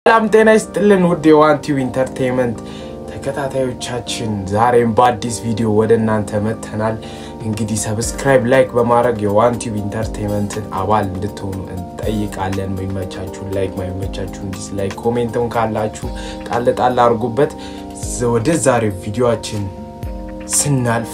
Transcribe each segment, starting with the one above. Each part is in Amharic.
ሰላም ጤና ይስጥልን ውድ የዋንቲው ኢንተርቴንመንት ተከታታዮቻችን ዛሬም በአዲስ ቪዲዮ ወደ እናንተ መጥተናል። እንግዲህ ሰብስክራይብ፣ ላይክ በማድረግ የዋንቲው ኢንተርቴንመንትን አባል እንድትሆኑ እንጠይቃለን። መመቻችሁን ላይክ፣ ማይመቻችሁን ዲስላይክ፣ ኮሜንትም ካላችሁ ጣል ጣል አድርጉበት። ወደ ዛሬው ቪዲዮችን ስናልፍ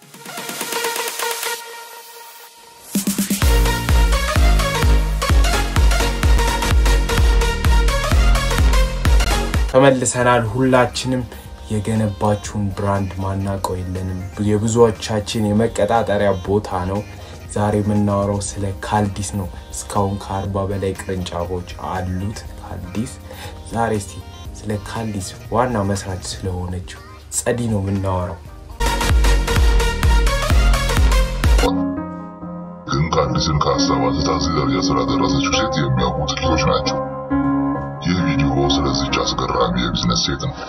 ተመልሰናል። ሁላችንም የገነባችሁን ብራንድ ማናውቀው የለንም። የብዙዎቻችን የመቀጣጠሪያ ቦታ ነው። ዛሬ የምናወራው ስለ ካልዲስ ነው። እስካሁን ከአርባ በላይ ቅርንጫፎች አሉት ካልዲስ። ዛሬ እስቲ ስለ ካልዲስ ዋና መስራች ስለሆነችው ጸዲ ነው የምናወራው። ግን ካልዲስን ከሀሳብ አንስታ እዚህ ደረጃ ስላደረሰችው ሴት የሚያውቁ ጥቂቶች ናቸው። ይህ ቪዲዮ ስለዚች አስገራሚ የቢዝነስ ሴት ነው።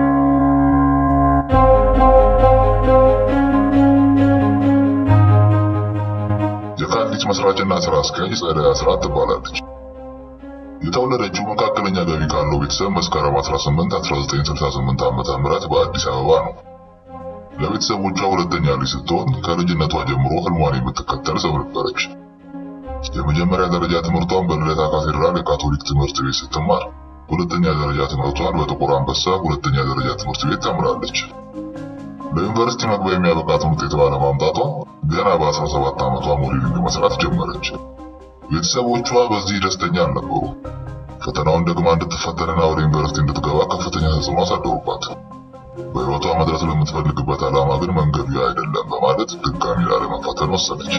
የካልዲስ መስራችና ስራ አስኪያጅ ጸደይ አስራት ትባላለች። የተወለደችው መካከለኛ ገቢ ካለው ቤተሰብ መስከረም 18 1968 ዓ.ም በአዲስ አበባ ነው። ለቤተሰቦቿ ሁለተኛ ልጅ ስትሆን ከልጅነቷ ጀምሮ ህልሟን የምትከተል ሰው ነበረች። የመጀመሪያ ደረጃ ትምህርቷን በልደታ ካቴድራል የካቶሊክ ትምህርት ቤት ስትማር ሁለተኛ ደረጃ ትምህርቷን በጥቁር አንበሳ ሁለተኛ ደረጃ ትምህርት ቤት ተምራለች። ለዩኒቨርሲቲ መግቢያ የሚያበቃትን ውጤት ባለማምጣቷ ገና በ17 ዓመቷ ሞዴሊንግ መስራት ጀመረች። ቤተሰቦቿ በዚህ ደስተኛ አልነበሩ። ፈተናውን ደግማ እንድትፈተንና ወደ ዩኒቨርሲቲ እንድትገባ ከፍተኛ ተጽዕኖ አሳደሩባት። በህይወቷ መድረስ ለምትፈልግበት ዓላማ ግን መንገዱ ያ አይደለም በማለት ድጋሚ ላለመፈተን ወሰነች።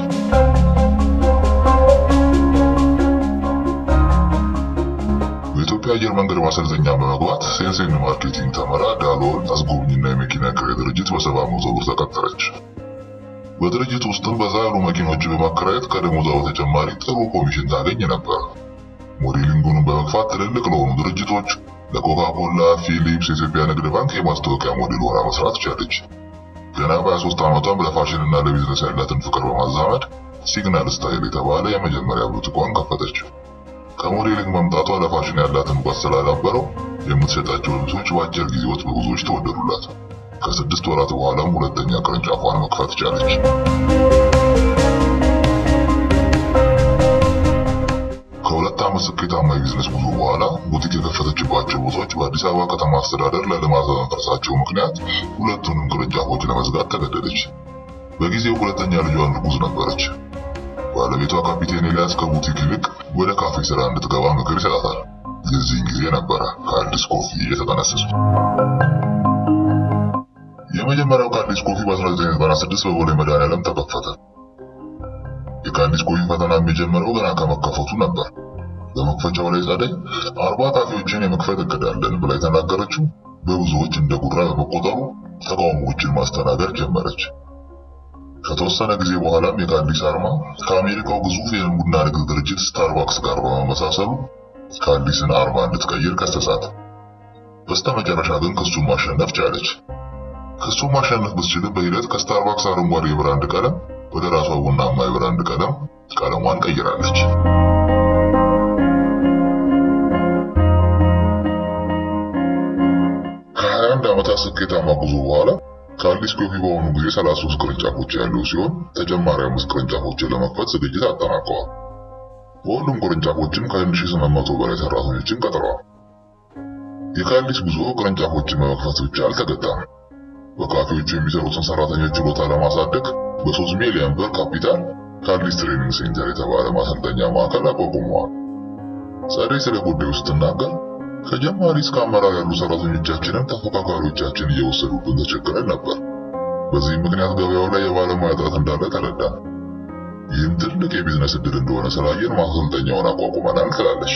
በኢትዮጵያ አየር መንገድ ማሰልጠኛ በመግባት ሴንሴን ማርኬቲንግ ተመራ ዳሎል አስጎብኝና የመኪና ክራይ ድርጅት በሰባ መቶ ብር ተቀጠረች። በድርጅት ውስጥም በዛ ያሉ መኪኖች በማከራየት ከደሞዟ በተጨማሪ ጥሩ ኮሚሽን ታገኝ ነበር። ሞዴሊንጉንም በመግፋት ትልልቅ ለሆኑ ድርጅቶች ለኮካኮላ፣ ፊሊፕስ፣ የኢትዮጵያ ንግድ ባንክ የማስታወቂያ ሞዴል ሆና መስራት ቻለች። ገና በ23 ዓመቷም ለፋሽን እና ለቢዝነስ ያላትን ፍቅር በማዛመድ ሲግናል ስታይል የተባለ የመጀመሪያ ቡቲኳን ከፈተች። ከሞዴሊንግ መምጣቷ ለፋሽን ያላትን እውቀት ስላዳበረው የምትሸጣቸው ልብሶች በአጭር ጊዜ ውስጥ በብዙዎች ተወደዱላት። ከስድስት ወራት በኋላም ሁለተኛ ቅርንጫፏን መክፈት ቻለች። ከሁለት ዓመት ስኬታማ የቢዝነስ ጉዞ በኋላ ቡቲክ የከፈተችባቸው ቦታዎች በአዲስ አበባ ከተማ አስተዳደር ለልማት በመፍረሳቸው ምክንያት ሁለቱንም ቅርንጫፎች ለመዝጋት ተገደደች። በጊዜው ሁለተኛ ልጇን እርጉዝ ነበረች። ባለቤቷ ካፒቴን ኤልያስ ከቡቲክ ይልቅ ወደ ካፌ ስራ እንድትገባ ምክር ይሰጣታል። የዚህን ጊዜ ነበረ ካልዲስ ኮፊ የተጠነሰሱ። የመጀመሪያው ካልዲስ ኮፊ በ1996 በቦሌ መድኃኔዓለም ተከፈተ። የካልዲስ ኮፊ ፈተና የሚጀምረው ገና ከመከፈቱ ነበር። በመክፈቻው ላይ ጸደይ አርባ ካፌዎችን የመክፈት እቅድ አለን ብላ የተናገረችው በብዙዎች እንደ ጉራ በመቆጠሩ ተቃውሞዎችን ማስተናገድ ጀመረች። ከተወሰነ ጊዜ በኋላም የካልዲስ አርማ ከአሜሪካው ግዙፍ የቡና ንግድ ድርጅት ስታርባክስ ጋር በመመሳሰሉ ካልዲስን አርማ እንድትቀይር ከሰሳት። በስተመጨረሻ ግን ክሱን ማሸነፍ ቻለች። ክሱን ማሸነፍ ብትችልም በሂደት ከስታርባክስ አረንጓዴ የብራንድ ቀለም ወደ ራሷ ቡናማ የብራንድ ቀለም ቀለሟን ቀይራለች። ከ21 ዓመታት ስኬታማ ጉዞ በኋላ ካልዲስ ኮፊ በአሁኑ ጊዜ 33 ቅርንጫፎች ያለው ሲሆን ተጨማሪ አምስት ቅርንጫፎችን ለመክፈት ዝግጅት አጠናቀዋል። በሁሉም ቅርንጫፎችም ከ1800 በላይ ሰራተኞችን ቀጥረዋል። የካልዲስ ጉዞ ቅርንጫፎችን በመክፈት ብቻ አልተገታም። በካፌዎቹ የሚሰሩትን ሰራተኞች ችሎታ ለማሳደግ በ3 ሚሊዮን ብር ካፒታል ካልዲስ ትሬኒንግ ሴንተር የተባለ ማሰልጠኛ ማዕከል አቋቁመዋል። ጸደይ ስለ ጉዳዩ ስትናገር ከጀማሪ እስከ አመራር ያሉ ሰራተኞቻችንን ተፎካካሪዎቻችን እየወሰዱብን ተቸግረን ነበር። በዚህም ምክንያት ገበያው ላይ የባለሙያ እጥረት እንዳለ ተረዳን። ይህም ትልቅ የቢዝነስ እድል እንደሆነ ስላየን ማሰልጠኛውን አቋቁመናል ትላለች።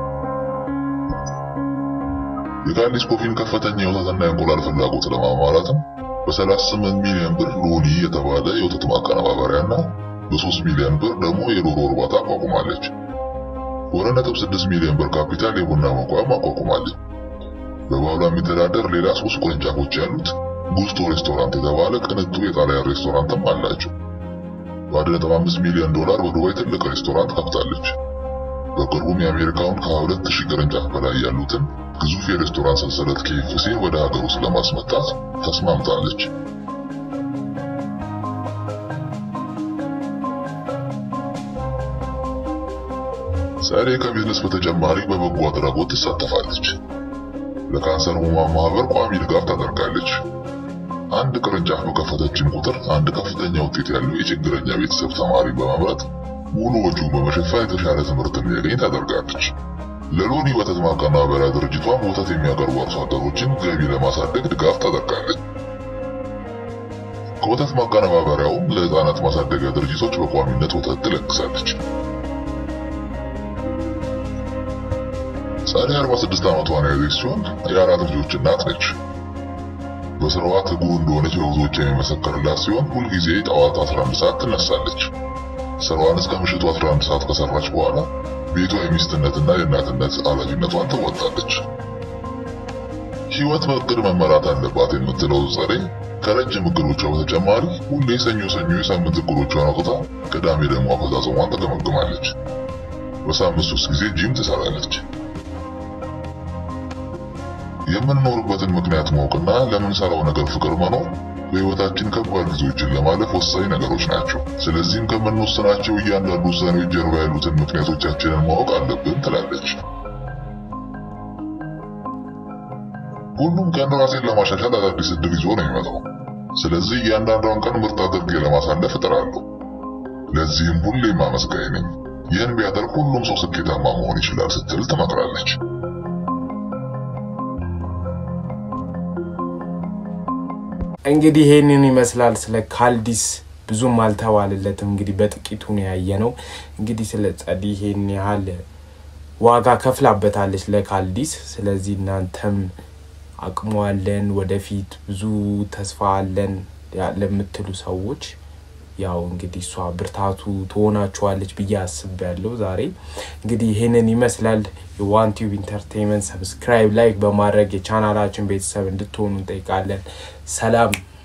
የካልዲስ ኮፊን ከፍተኛ የወተትና የእንቁላል ፍላጎት ለማሟላትም በ38 ሚሊዮን ብር ሎኒ የተባለ የወተት ማቀነባበሪያና በ3 ሚሊዮን ብር ደግሞ የዶሮ እርባታ አቋቁማለች። ወደ ነጥብ 6 ሚሊዮን ብር ካፒታል የቡና መቋም አቋቁማለች። በባህሏ የሚተዳደር ሌላ ሶስት ቅርንጫፎች ያሉት ጉስቶ ሬስቶራንት የተባለ ቅንጡ የጣሊያን ሬስቶራንትም አላቸው። በ1.5 ሚሊዮን ዶላር በዱባይ ትልቅ ሬስቶራንት ከፍታለች። በቅርቡም የአሜሪካውን ከሁለት ሺህ ቅርንጫፍ በላይ ያሉትን ግዙፍ የሬስቶራንት ሰንሰለት ኬኤፍሲ ወደ ሀገር ውስጥ ለማስመጣት ተስማምታለች። ጸዴ ከቢዝነስ በተጨማሪ በበጎ አድራጎት ትሳተፋለች። ለካንሰር ሕሙማን ማህበር ቋሚ ድጋፍ ታደርጋለች። አንድ ቅርንጫፍ በከፈተችም ቁጥር አንድ ከፍተኛ ውጤት ያለው የችግረኛ ቤተሰብ ተማሪ በመምረጥ ሙሉ ወጪውን በመሸፈን የተሻለ ትምህርት እንዲያገኝ ታደርጋለች። ለሎኒ ወተት ማቀናበሪያ ድርጅቷም ወተት የሚያቀርቡ አርሶ አደሮችን ገቢ ለማሳደግ ድጋፍ ታደርጋለች። ከወተት ማቀነባበሪያውም ለህፃናት ማሳደጊያ ድርጅቶች በቋሚነት ወተት ትለግሳለች። ጸዴ 46 ዓመቷን ያዘች ሲሆን የአራት ልጆች እናት ነች። በስራዋ ትጉ እንደሆነች በብዙዎች የሚመሰከርላት ሲሆን ሁልጊዜ ጠዋት 11 ሰዓት ትነሳለች። ስራዋን እስከ ምሽቱ 11 ሰዓት ከሰራች በኋላ ቤቷ የሚስትነትና የእናትነት ኃላፊነቷን ትወጣለች። ህይወት በእቅድ መመራት አለባት የምትለው ጸዴ ከረጅም እቅዶቿ በተጨማሪ ሁሌ ሰኞ ሰኞ የሳምንት እቅዶቿን አውጥታ ቅዳሜ ደግሞ አፈጻጸሟን ትገመግማለች። በሳምንት ሶስት ጊዜ ጂም ትሰራለች። የምንኖርበትን ምክንያት ማወቅና ለምንሰራው ነገር ፍቅር መኖር በህይወታችን ከባድ ጊዜዎችን ለማለፍ ወሳኝ ነገሮች ናቸው። ስለዚህም ከምንወስናቸው እያንዳንዱ ውሳኔዎች ጀርባ ያሉትን ምክንያቶቻችንን ማወቅ አለብን ትላለች። ሁሉም ቀን ራሴን ለማሻሻል አዳዲስ እድል ይዞ ነው የሚመጣው። ስለዚህ እያንዳንዷን ቀን ምርጥ አድርጌ ለማሳለፍ እጥራለሁ። ለዚህም ሁሌም አመስጋኝ ነኝ። ይህን ቢያደርግ ሁሉም ሰው ስኬታማ መሆን ይችላል ስትል ትመክራለች። እንግዲህ ይሄንን ይመስላል ስለ ካልዲስ ብዙም አልተባለለትም። እንግዲህ በጥቂቱ ነው ያየነው። እንግዲህ ስለ ጸዲ ይሄን ያህል ዋጋ ከፍላበታለች ለካልዲስ። ስለዚህ እናንተም አቅሙ አለን፣ ወደፊት ብዙ ተስፋ አለን ለምትሉ ሰዎች ያው እንግዲህ እሷ ብርታቱ ትሆናችኋለች ብዬ አስቤያለሁ። ዛሬ እንግዲህ ይህንን ይመስላል። የዋን ቲዩብ ኢንተርቴንመንት ሰብስክራይብ፣ ላይክ በማድረግ የቻናላችን ቤተሰብ እንድትሆኑ እንጠይቃለን። ሰላም